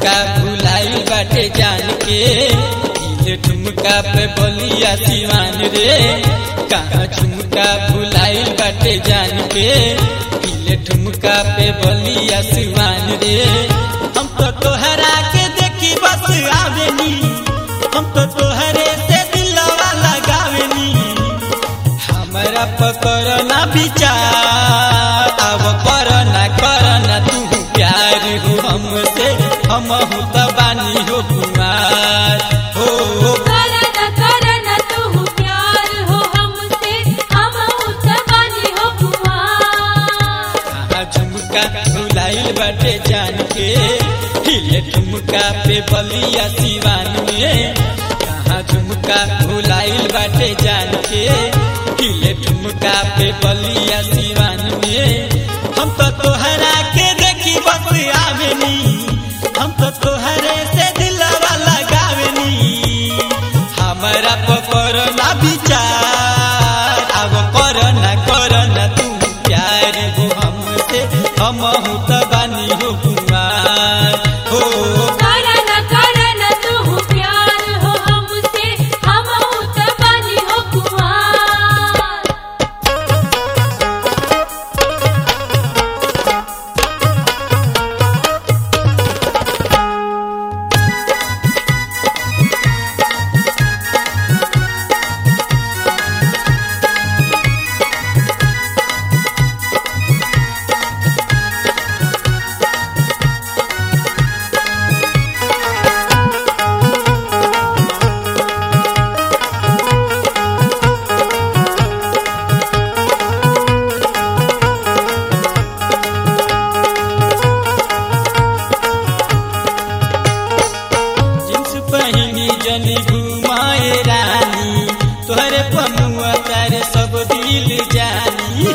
झुमका भुलाई बाटे जान के हिले ठुमका पे बलिया सिवान रे कहाँ झुमका भुलाई बाटे जान के हिले ठुमका पे बलिया सिवान रे हम तो तोहरा के देखी बस आवेनी हम तो तोहरे से दिलवा लगावेनी हमरा पकड़ ना विचार अब कर ना कर ना तू प्यार हो हमसे हम तो बानी हो कुमार हो हो करन करन तू प्यार हो हमसे हम उत्तवानी हो कुमार कहाँ झुमका भुलाइल बाटे जान के हिले ठुमका पे बलिया सिवान में कहाँ झुमका भुलाइल बाटे जान के हिले ठुमका पे बलिया सिवान में हम तो तोहरा के देखी बस आवेनी हम तो तोहरे से दिलवा लगावेनी हमारा पकड़ ना विचार अब कर ना कर ना तू प्यार हो हमसे हम तो बानी हो कुमार हो करन करन तू प्यार हो हमसे हम उत्तवानी हो कुमार जींस पहिनी जनी घुमाए रानी तोहरे पमुआ तारे सब दिल जानी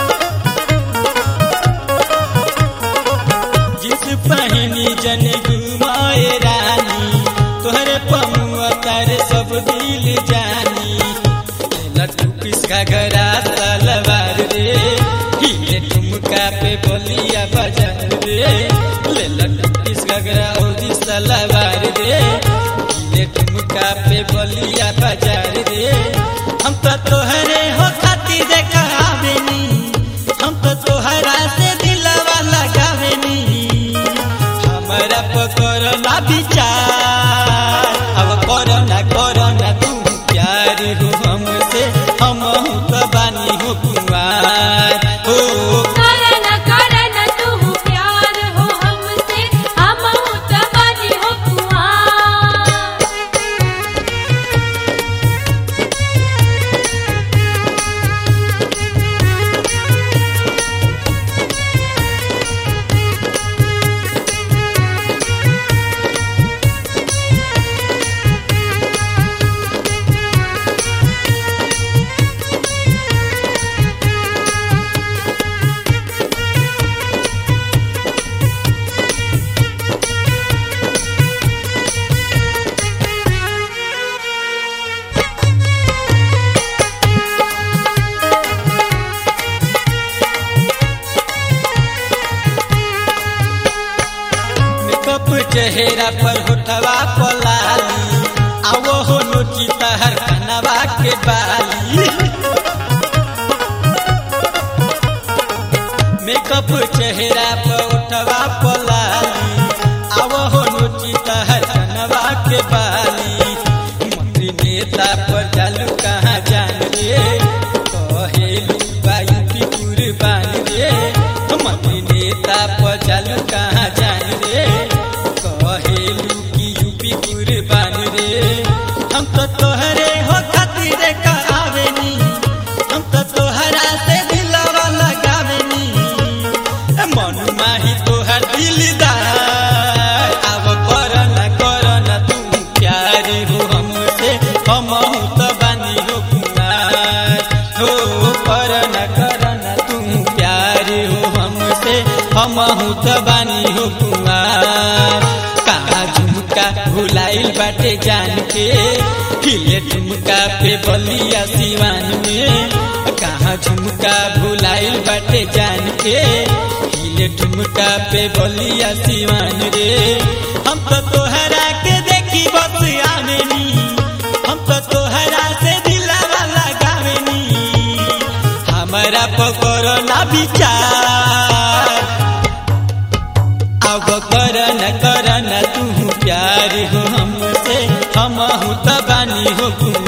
जींस पहिनी जनी घुमाए रानी तोहरे पमुआ तारे सब दिल जानी लट्टू पिसका गरा तलवार रे हिले ठुमका पे बलिया बाजार रे ले लट्टू पिसका गरा ओदी तलवार रे हिले ठुमका पे बलिया बाजार रे हम तो तोहरे हो खातिर देखा आवेनी हम तो तोहरा से दिलवा लगावेनी हमारा पकड़ ना विचार अब करो ना करो ना तू प्यार हो हमसे हम तो बानी हो कुमार हो करन करन तू प्यार हो हमसे हम उत्तवानी हो कुमार मेकअप चेहरा पर होठवा पलाली आवो हो नोची तहर कनवा के बाली मेकअप चेहरा पर होठवा पलाली आवो हो नोची तहर कनवा के बाली मंत्री नेता पर जालू कहाँ जान रे कहेलू बाई की कुर्बान रे मंत्री नेता पर जालू कहाँ जान रे कहेलू की यूपी कुर्बान रे हम तो तोहरे हो खातिर का आवेनी हम तो तोहरा से दिलवा लगावेनी ए मन माही तोहर दिलदार अब कर ना कर ना तू प्यार हो हमसे हम तो बानी हो कुमार हो कर ना कर ना तू प्यार हो हमसे हम तो बानी हो कुमार कहाँ झुमका भुलाइल बाटे जान के खिले झुमका पे बलिया सिवान में कहाँ झुमका भुलाइल बाटे जान के हिले ठुमका पे बलिया सिवान रे हम तो तोहरा के देखी बस आवेनी हम तो तोहरा से दिलावा लगावेनी हमारा पकड़ो ना विचार अब करन करन तू प्यार हो हमसे हम तो बानी हो कुमार